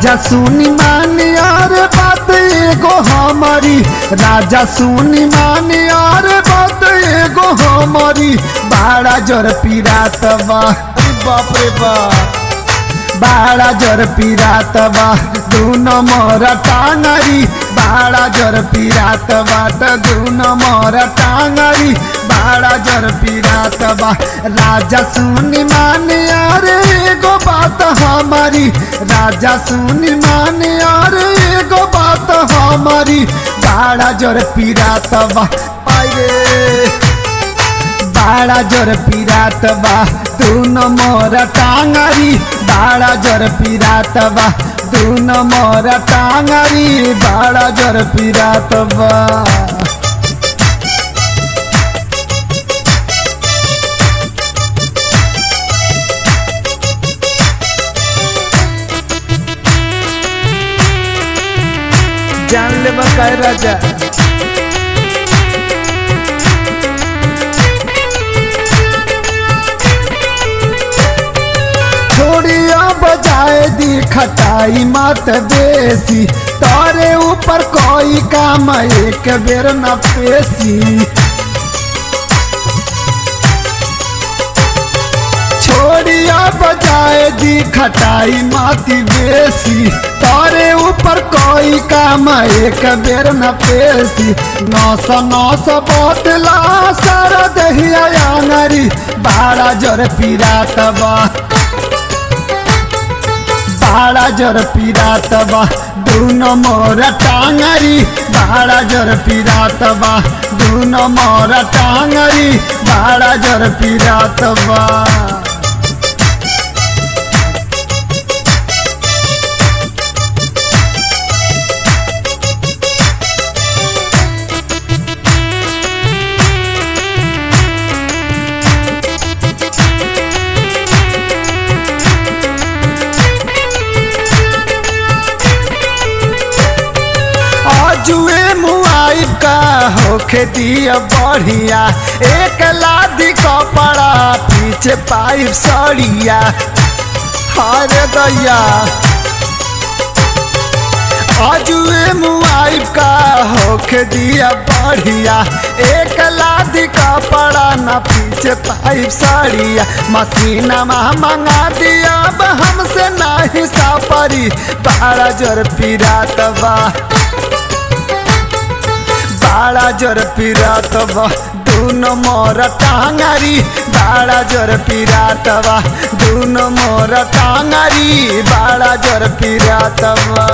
राजा सुनी मानी और बात एगो हमारी राजा सुनी मानी और बात एगो हमारी बाड़ा जर पीरात बा अरे बाप रे बाप बाड़ा जर पीरात बा दूनो मोर टांगरी बाड़ा जर पीरात बाट दूनो मोर टांगरी बाड़ा जर पीरात बा राजा सुनी माने अरे एगो बात हमारी राजा सुनी माने अरे एगो बात हमारी बाड़ा जर पीरात बा आए बाड़ा जर पीरात बा दूनो मोर टांगरी बाड़ा जर पीरात बा दूनो मोर टांगरी बाड़ा जर पीरात बा जान ले बका राजा छोड़िया बजाए दी खटाई मत बेसी तारे ऊपर कोई काम एक बेर न पेशी छोड़िया बजाए दी खटाई माती बेसी तारे ऊपर कोई काम एक बेर न पेशी नौस नौस बोतला सारा दहिया आंगरी बाड़ा जर पीरात बा बाड़ा जर पीरात बा दूनो मोर टांगरी बाड़ा जर पीरात बा दूनो मोर टांगरी बाड़ा जर पीरात बा जुए मुआई का होखे दिया बढ़िया एक लादी कपड़ा पीछे पाइप सड़िया हरे दैया अजुए मुआई का होखे दिया बढ़िया एक लादी कपड़ा न पीछे पाइप सड़िया मसीना मंगा दिया अब हमसे नहीं सापरी बारह जोर पीरात बा बाड़ा जर पीरात बा दूनो मोर टांगरी बाड़ा जर पीरात बा दूनो मोर टांगरी बाड़ा जर पीरात बा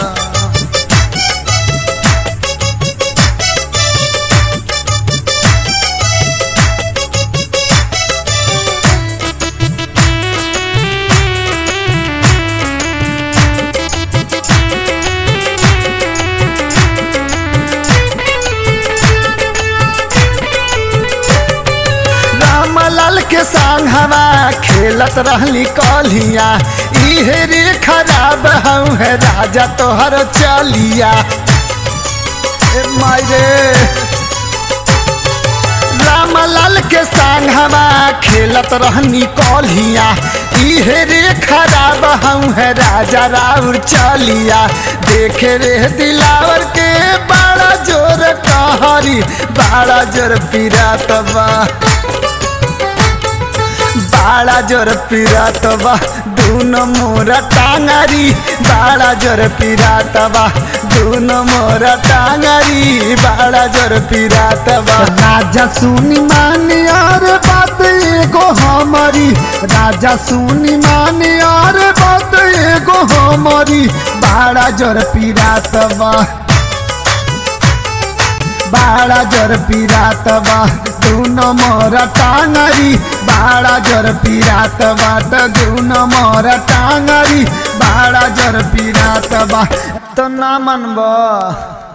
रामलाल के संग हवा खेलत रहली कलिया इहे रे खराब हूँ है राजा तोहर चलिया ए मायरे रामलाल के संग हवा खेलत रहनी कलिया इहे रे खराब हूँ है राजा राउर चलिया देखे रे दिलावर के बड़ा जोर कहरी बड़ा जोर पीरात बा बाड़ा जोर पीरात बा दूनो मोरा टांगरी बाड़ा जोर पीरात बा दूनो मोरा टांगरी बाड़ा जोर पीरात बा राजा सुनी मानी और बात एगो हमारी राजा सुनी मानी और बात एगो हमारी बाड़ा जोर पीरात बा बाड़ा जर पीरात बा दूनो मोर टांगरी बाड़ा जर पीरात बाट दूनो मोर टांगरी बाड़ा जर पीरात बा तो ना मनबा